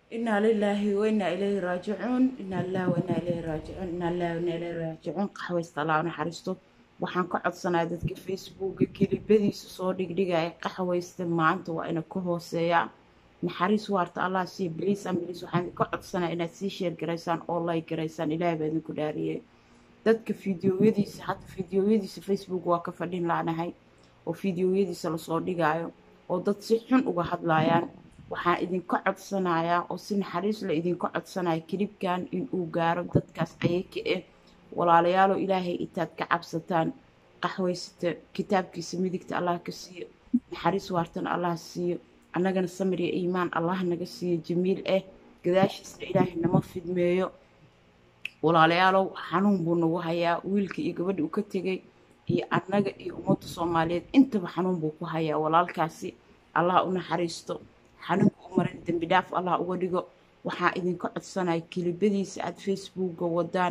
inaa lilaahi wainaa ilayhi raajicuun inaa lilahi wainaa ilayhi raajicuun inaa lilahi wainaa ilayhi raajicuun qaxwaysta allah u naxariisto waxaan ka codsanaya dadka facebooka kelibadiisa soo dhigdhigaya qaxwaysta maanta waa ina ka hooseeyaa naxariis waarta allah siiya biliis an biliis waxaan ka codsanaya inaad sii sheer garaysaan oo lay garaysaan ilaahay baa idinku dhaariyey dadka fideoyadiisa hadda fideoyadiisa facebook waa ka fadhin laanahay oo fideoyadiisa lasoo dhigaayo oo dad si xun uga hadlayaan waxaan idinka codsanayaa oo si naxariis la idinka codsanaya kelibkan inuu gaaro dadkaas ayaka eh walaalayaaloo ilaahay intaad ka cabsataan qaxwaysata kitaabkiisa midigta allah ka siiyo naxariis waartana allah siiyo annagana samir iyo iimaan allah naga siiyo jamiil ah gadaashiisna ilaahay nama fidmeeyo walaalayaalow xanuun buu nagu hayaa wiilka iyo gabadha uu ka tegay iyo annaga iyo ummadda soomaaliyeed intaba xanuun buu ku hayaa walaalkaasi allah u naxariisto xanuunka u maran dembi dhaaf allah uga dhigo waxaa idinka codsanaya kelibadiisa aada facebooka wadaan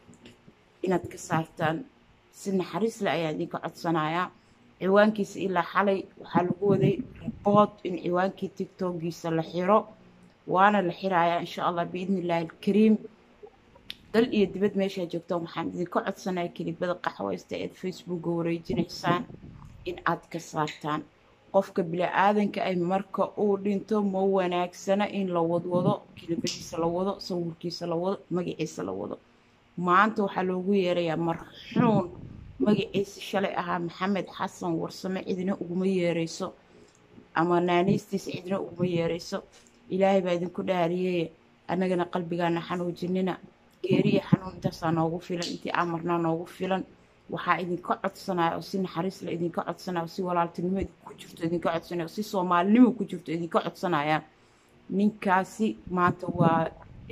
inaad ka saartaan si naxariis le ayaa idinka codsanayaa ciwaankiisa ilaa xalay waxaa lagu waday ribood in ciwaankii tictokiisa la xiro waana la xirayaa insha allah biidni illaahi alkariim dal iyo dibad meeshaa joogtaan waxaan idinka codsanaya kelibada qaxwaysta eed facebooka wareejinaysaan in aad ka saartaan qofka bili-aadanka ay marka uu dhinto ma wanaagsana in la wadwado kelibadiisa la wado sawirkiisa la wado magaciisa la wado maanta waxaa loogu yeerayaa marxuun magaciisa shalay ahaa maxamed xasan warsame cidina uguma yeerayso ama naanaystiisa cidina uguma yeerayso ilaahay baa idinku dhaariyey annagana qalbigaana xanuujinina geeriya xanuun intaasaa noogu filan intii amarnaa noogu filan waxaa idinka codsanaya oo si naxariis la idinka codsanaya oo si walaaltinimo ku jirto idinka codsanaya oo si soomaalinimo ku jirto idinka codsanaya ninkaasi maanta waa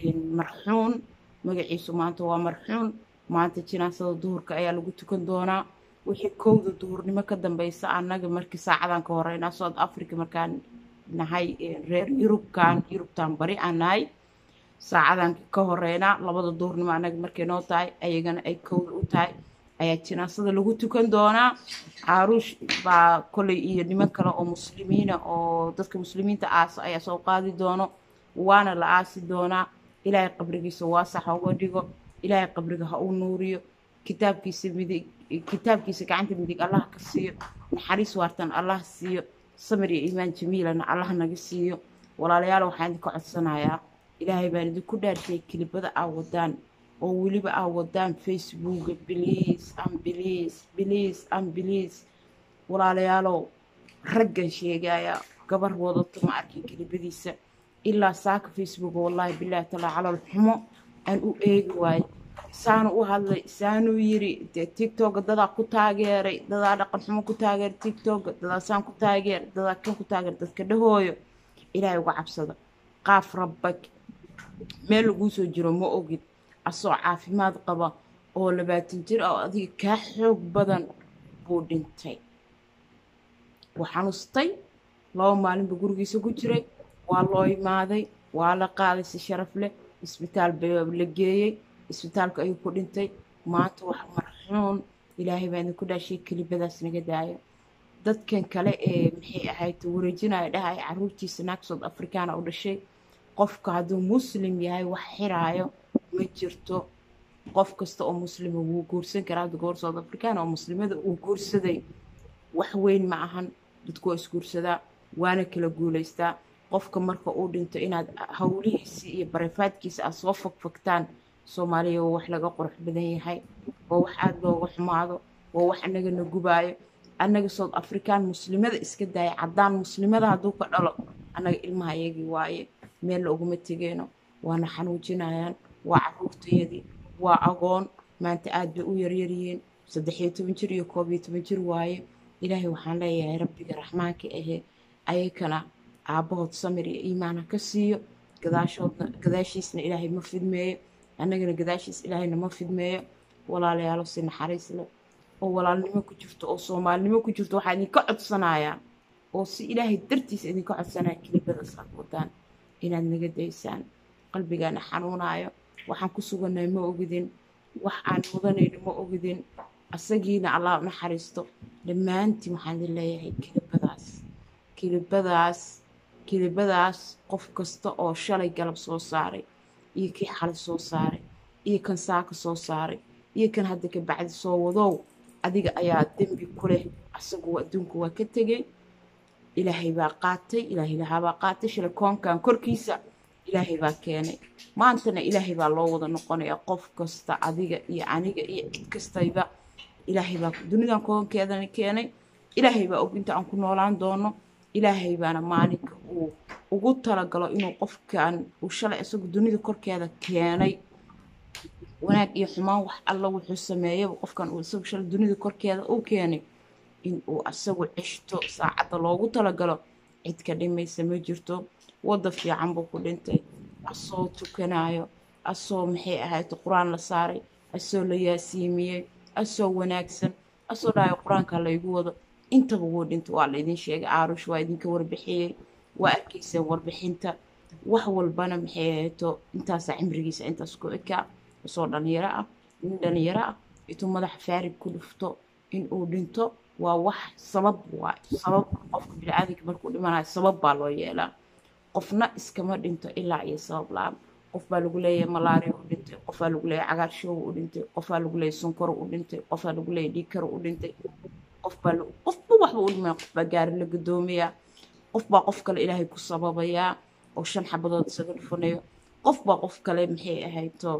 marxuun magaciisu maanta waa marxuun maanta jinaasada duhurka ayaa lagu tukan doonaa wixii kowda duhurnimo ka dambeysa annaga markii saacadan ka horeynaa south africa markaan nahay reer yurubkan yurubtan bari aan nahay saacadan ka horeynaa labada duhurnimo annaga markay noo tahay ayagana ay kowda u tahay ayaa jinaasada lagu tukan doonaa caaruush baa koley iyo niman kale oo muslimiina oo dadka muslimiinta aasa ayaa soo qaadi doono waana la aasi doonaa ilaahay qabrigiisa waasax ha uga dhigo ilaahay qabriga ha uu nuuriyo kitaabkiisa midig kitaabkiisa gacanta midig allah ka siiyo naxariis waartan allah siiyo samir iyo iimaan jamiilana allah naga siiyo walaalayaal waxaan idinka codsanayaa ilaahay baan idinku dhaarshay kelibada aa wadaan oo weliba aa wadaan facebooka biliis an biliis biliis an biliis walaalayaalow raggan sheegaya gabar wadato ma arkin kelibadiisa ilaa saaka facebook wallaahi bilaahi talaa calal xumo aan u eegi waayo saanu u hadlay saanuu yiri dee tictoka dadaa ku taageeray dadaa dhaqan xumo ku taageeray tictoka dadaa saan ku taageer dadaa kan ku taageer dadka dhahooyo ilaahay uga cabsada qaaf rabbag meel laguu soo jiro ma ogid asoo caafimaad qaba oo labaatan jir ah oo adiga kaa xoog badan buu dhintay wuu xanuustay laba maalinba gurigiisa ku jiray waa loo imaaday waa la qaaday si sharaf leh isbitaal baa la geeyey isbitaalka ayuu ku dhintay maanta wax marxuun ilaahay baa idinku dhaashay kelibadaas naga daayo dadkan kale ee maxay ahayd wareejinaya dhahay caruurtiisa naag south africana u dhashay qofka hadduu muslim yahay wax xiraayo ma jirto qof kasta oo muslima wuu guursan karaa hadda goor south africana oo muslimada uu guursaday wax weyn ma ahan dadku waa isguursadaa waana kala guulaystaa qofka marka uu dhinto inaad howlihiisii iyo barefaadkiisa aad soo fogfogtaan soomaaliya waa wax laga qurux badan yahay waa wax aada looga xumaado waa wax annagana gubaayo annaga south african muslimada iska daaya caddaan muslimada hadduu ka dhalo annaga ilmaha iyagii waaye meel la uguma tegeyno waana xanuujinayaan waa caruurtayadii waa agoon maanta aada bay u yaryaryihiin saddex iyo toban jir iyo koob iyo toban jir waaye ilaahay waxaan leeyahay rabbiga raxmaanka ahee ayakana aabbahood samir iyo iimaana ka siiyo gadaashoodna gadaashiisna ilaahay ma fidmeeyo annagana gadaashiis ilaahayna ma fidmeeyo walaalayaalo si naxariis leh oo walaalnimo ku jirto oo soomaalinimo ku jirto waxaa idinka codsanayaa oo si ilaahay dartiisa idinka codsanaya kelibadaas aad wadaan inaad naga daysaan qalbigaana xanuunaayo waxaan ku sugannahay ma ogidin wax aan mudanayno ma ogidin asagiina allah u naxariisto dhammaantiin waxaan idin leeyahay kelibadaas kelibadaas kilibadaas qof kasta oo shalay galab soo saaray iyo kii xalay soo saaray iyo kan saaka soo saaray iyo kan hadda ka bacdi soo wadow adiga ayaa dembi ku leh asagu adduunku waa ka tegey ilaahay baa qaatay ilaahay lahaabaa qaatay shalay koonkan korkiisa ilaahay baa keenay maantana ilaahay baa loo wada noqonaya qof kasta adiga iyo aniga iyo cid kastayba ilaahay baa dunidan koonkeedana keenay ilaahay baa og inta aan ku noolaan doono ilaahay baana maalinka uu ugu talagalo inuu qofkan uu shalay isagu dunida korkeeda keenay wanaag iyo xumaan wax alla wuxuu sameeyaba qofkan uu isagu shalay dunida korkeeda uu keenay in uu asagu ceshto saacadda loogu talagalo cid ka dhimaysa ma jirto wadda fiican buu ku dhintay asoo tukanayo asoo maxay ahayd qur-aan la saaray asoo la yaasiimiyey asoo wanaagsan asoo dhahayo qur-aanka laygu wado intaba wuu dhintay waa laydin sheegay aarush waa idinka warbixiyey waa arkayseen warbixinta wax walbana maxay ahayto intaasaa cimrigiisa intaas ku ekaa asoo dhalinyaro ah nin dhalinyaro ah intuu madaxa faarig ku dhufto in uu dhinto waa wax sabab waa sabab qofka bini-aadanka markuu dhimanayo sabab baa loo yeelaa qofna iskama dhinto ilaa iyo sabab la-aan qof baa lagu leeyahay malaria u dhintay qof baa lagu leeyahay cagaarshow u dhintay qof baa lagu leeyahay sunkaro u dhintay qof baa lagu leeyahay dhiigkaro u dhintay qof baa qofba waxba u dhimaya qof baa gaari la gadoomayaa qof baa qof kale ilaahay ku sababayaa oo shan xabadood isaga dhufanayo qof baa qof kale maxay ahayto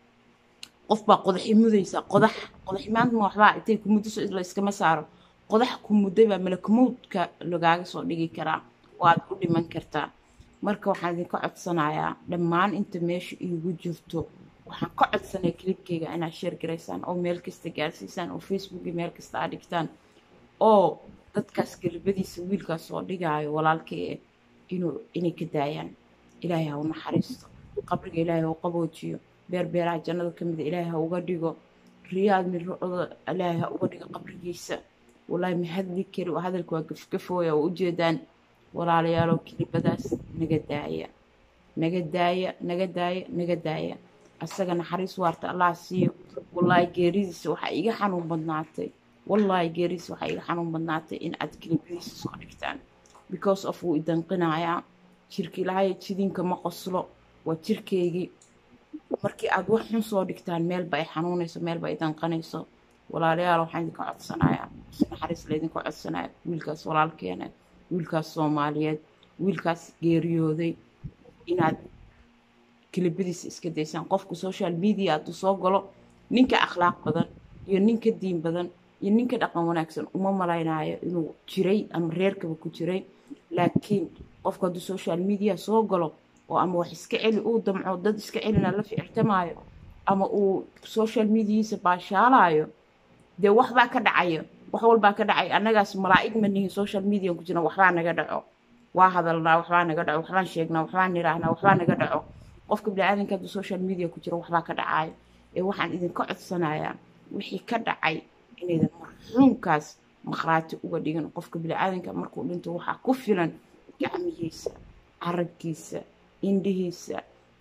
qof baa qodaxi mudaysa qodax qodax maanta ma waxbaa intay ku muddo la iskama saaro qodax ku mudday baa malakumoodka lagaaga soo dhigi karaa waad u dhiman kartaa marka waxaan idinka codsanayaa dhammaan inta meesha iigu jirto waxaan ka codsanaya kilibkeyga inaad sheer garaysaan oo meel kasta gaarsiisaan oo facebook iyo meel kasta aad dhigtaan oo dadkaas galbadiisa wiilkaas soo dhigaayo walaalkay inuu inay ka daayaan ilaahay ha u naxariisto qabriga ilaahay ha u qaboojiyo beerbeeraha jannada ka mida ilaahay ha uga dhigo riyaad mirocda ilaahay ha uga dhigo qabrigiisa wallaahi ma hadli kari oo hadalka waa gafgafooya oo ujeedaan walaalayaalow kilibadaas naga daaya naga daaya naga daaya naga daaya asaga naxariis waarta allah siiyo wallaahi geeridiisa waxaa iga xanuun badnaatay wallaahi geeridiisa waxaa iga xanuun badnaatay in aad kilibadiisa soo dhigtaan because of wuu idanqinayaa jirki lahay jidinka ma qoslo waa jirkeygii markii aad wax xun soo dhigtaan meelba ay xanuunayso meelba ay danqanayso walaalayaal waxaan idinka codsanayaa si naxariis laydinka codsanaya wiilkaas walaalkeena wiilkaas soomaaliyeed wiilkaas geeriyooday inaad kilibadiisa iska daysaan qofka social media hadduu soo galo ninka akhlaaq badan iyo ninka diin badan iyo ninka dhaqan wanaagsan uma malaynayo inuu jiray ama reerkaba ku jiray laakiin qofka hadduu social media soo galo oo ama wax iska celi uu damco dad iska celina la ficirtamaayo ama uu social mediaiisa baashaalaayo dee waxbaa ka dhacayo wax walbaa ka dhacay annagaas malaa'ig ma nihin social media ku jirna waxbaa naga dhaco waa hadalnaa waxbaa naga dhaco waxbaan sheegnaa waxbaan nidhaahnaa waxbaa naga dhaco qofka bini-aadanka hadduu social media ku jira waxbaa ka dhacayo ee waxaan idinka codsanayaa wixii ka dhacay inaydan marxuumkaas maqhraati uga dhigin qofka bini-aadanka markuu dhinto waxaa ku filan gacmihiisa carabkiisa indhihiisa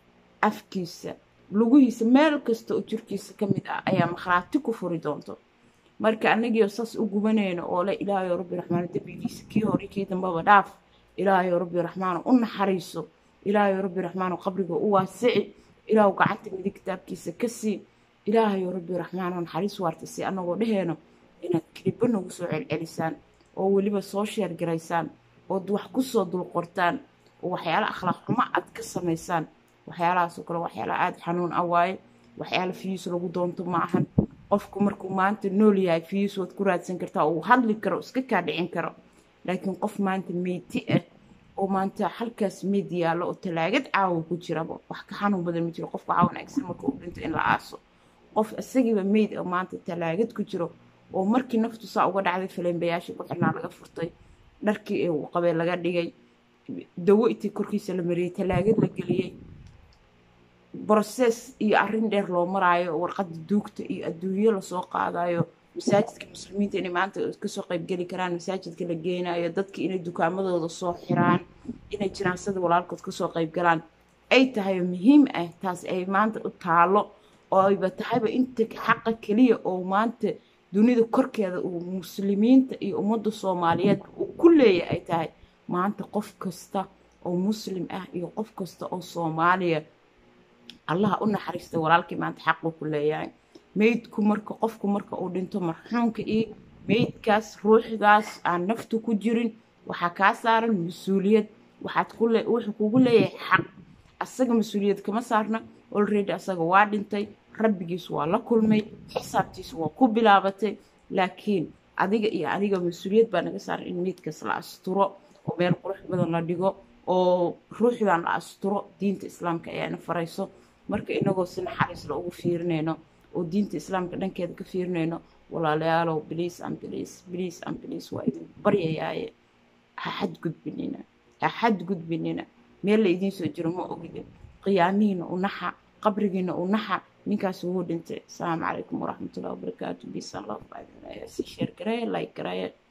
afkiisa lugihiisa meel kasta oo jirkiisa ka mid ah ayaa makhraati ku furi doonto marka annagiio saas u gubanayno oo le ilaahayo rabbi raxmaano dembigiisa kii hore kii dambaba dhaaf ilaahayo rabbi raxmaano u naxariiso ilaahayo rabbi raxmaano qabriga u waasici ilaahu gacanta midig kitaabkiisa ka sii ilaahayo rabbi raxmaano naxariis waarta si annagoo dhaheeno inaad keliba nagu soo celcelisaan oo weliba soo sheergaraysaan ood wax kusoo dulqortaan oo waxyaala akhlaaq xumo aad ka samaysaan waxyaalahaasoo kale waxyaala aada xanuun ah waaye waxyaala fiyiis lagu doonto ma ahan qofku markuu maanta nool yahay fiyiis waad ku raadsan kartaa oo uu hadli karo iska kaa dhicin karo laakiin qof maanta meyti ah oo maanta halkaas meyd yaallo oo talaagad caawa ku jiraba wax ka xanuun badan ma jiro qofka waxaa wanaagsan marka uu dhinto in la aaso qof isagiiba meyd ah maanta talaagad ku jiro oo markii naftu saa uga dhacday faleenbayaashii ku xirnaa laga furtay dharkii ee uu qabay laga dhigay dawo intii korkiisa la mariyey talaagad la geliyey broses iyo arrin dheer loo maraayo warqadda duugta iyo adduunyo lasoo qaadayo masaajidka muslimiinta inay maanta kasoo qaybgeli karaan masaajidka la geenayo dadka inay dukaamadooda soo xiraan inay jinaasada walaalkood kasoo qaybgalaan ay tahay muhiim ah taas ay maanta u taalo oo ayba tahayba inta xaqa keliya oo maanta dunida korkeeda uu muslimiinta iyo ummadda soomaaliyeed uu ku leeya ay tahay maanta qof kasta oo muslim ah iyo qof kasta oo soomaaliya allaha u naxariista walaalkii maanta xaquu ku leeyahay meydku marka qofku marka uu dhinto marxuumka iyo meydkaas ruuxdaas aan naftu ku jirin waxaa kaa saaran mas-uuliyad waxaad ku le wuxuu kugu leeyahay xaq asaga mas-uuliyad kama saarna already asaga waa dhintay rabbigiis waa la kulmay xisaabtiis waa ku bilaabatay laakiin adiga iyo aniga mas-uuliyad baa naga saaran in meydkaas la asturo oo meel qurux badan la dhigo oo ruuxdan la asturo diinta islaamka ayaana farayso marka inagoo si naxariis la ugu fiirinayno oo diinta islaamka dhankeeda ka fiirinayno walaalayaalow biliis an biliis biliis an biliis waa idin baryayaaye ha xadgudbinina ha xadgudbinina meel la idiin soo jiro ma ogidin qiyaamihiina u naxa qabrigiina u naxa ninkaas wuu dhintay asalaamu calaykum waraxmatullahi wabarakaatu bisan love si sheer gareeye like gareeye